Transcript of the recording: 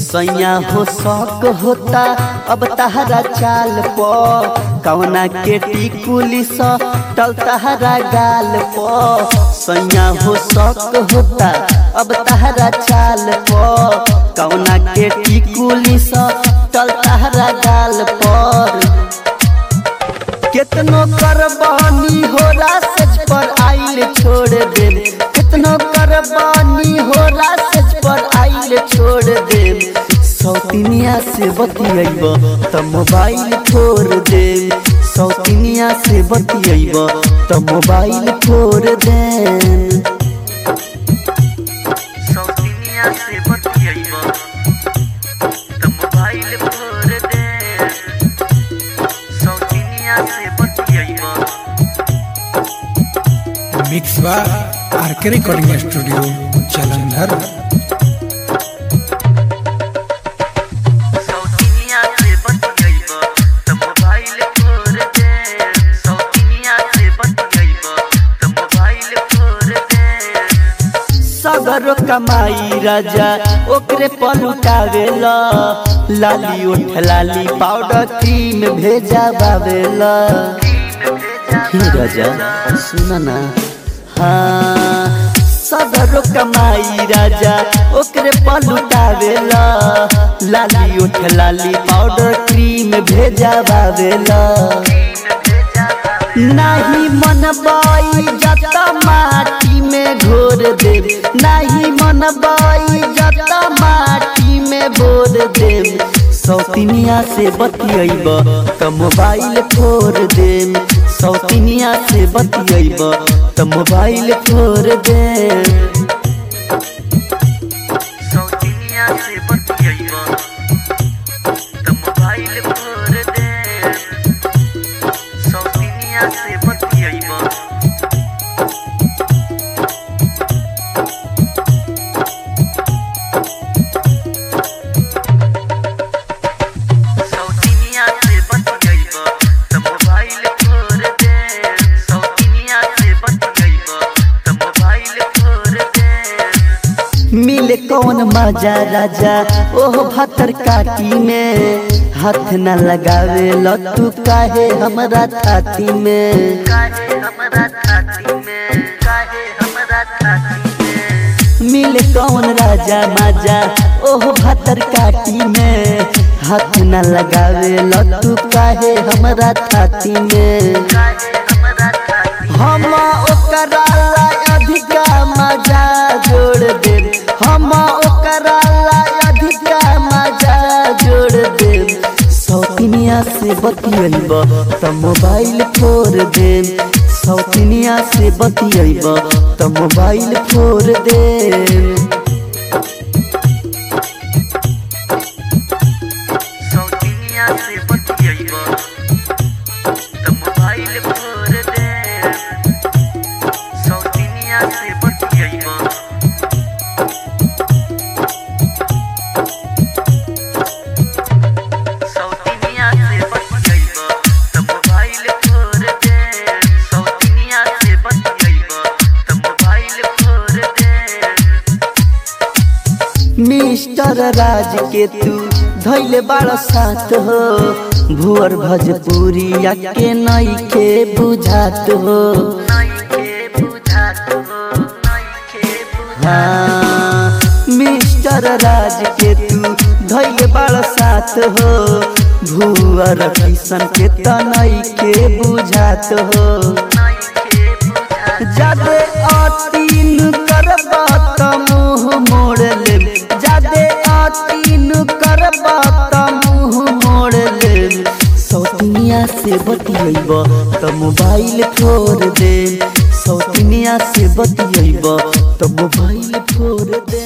सैया हो शौक होता अब तहरा चाल प कवना के टिकुली स टल तहरा गाल प सैया हो शौक होता अब तहरा चाल प कवना के टिकुली स टल तहरा गाल पर कितनो करबानी हो रासज पर आइल छोड़ दे कितनो करबानी हो रासज पर आइल छोड़ दे सौतिनिया से बतियब त मोबाइल छोड़ दे सौतिनिया से बतियब त मोबाइल छोड़ दे सौतिनिया से बतियब त मोबाइल फोड़ दे सौतिनिया से बतियब मिक्स बा आरके रिकॉर्डिंग स्टूडियो जालंधर सौतिनिया से बतियब त मोबाइल फोड़ दे सौतिनिया से बतियब त मोबाइल फोड़ दे सगरो कमाई राजा ओकरे पलुटावेला लाली उठ लाली पाउडर क्रीम भेजा बावेला हे राजा सुन ना हाँ सगरो कमाई राजा ओकरे पलुटावेला लाली उठ लाली पाउडर क्रीम भेजा बावेला नहीं मन बाई जता माटी में घोर दे नहीं मन बाई जता माटी में बोर दे सौतिनिया से बतियब त मोबाइल फोड़ दे सौतिनिया से बतियब त मोबाइल फोड़ दे सौतिनिया से बतियब त मोबाइल फोड़ दे सौतिनिया से बतियब सौतिनिया से बतियब त मोबाइल फोड़ दे सौतिनिया से बतियब त मोबाइल फोड़ दे मिले कौन मजा राजा ओह भतर काटी में हाथ न लगावे लतू काहे हमरा छाती में काहे हमरा छाती में काहे हमरा छाती में मिले कौन राजा मजा ओह भतर काटी में हाथ न लगावे लतू काहे हमरा छाती में काहे हमरा छाती हम ओकरा ला अधिका मजा जोड़ दे हम ओकरा ला अधिका मजा जोड़ दे सौतिनिया से बतियब त मोबाइल फोड़ दे सौतिनिया से बतियब त मोबाइल फोड़ दे सौतिनिया से बतियब त मोबाइल फोड़ दे सौतिनिया से बतियब सौतिनिया से बतियब त मोबाइल फोड़ दे सौतिनिया से बतियब त मोबाइल फोड़ दे मिस्टर राज के तू धैले बड़ा साथ हो भुअर भजपुरी के नई के बुझात हो नइखे बुझात हो नइखे बुझात हाँ मिस्टर राज के तू धैले बड़ा साथ हो भुअर किशन के तनई के बुझात हो नइखे बुझात जादे अतीन करबा त मुंह मोड़ ले जादे अतीन करबा त मुंह मोड़ ले सौतिनिया से बतियब त मोबाइल छोड़ दे सौतिनिया से बतियब त मोबाइल छोड़ दे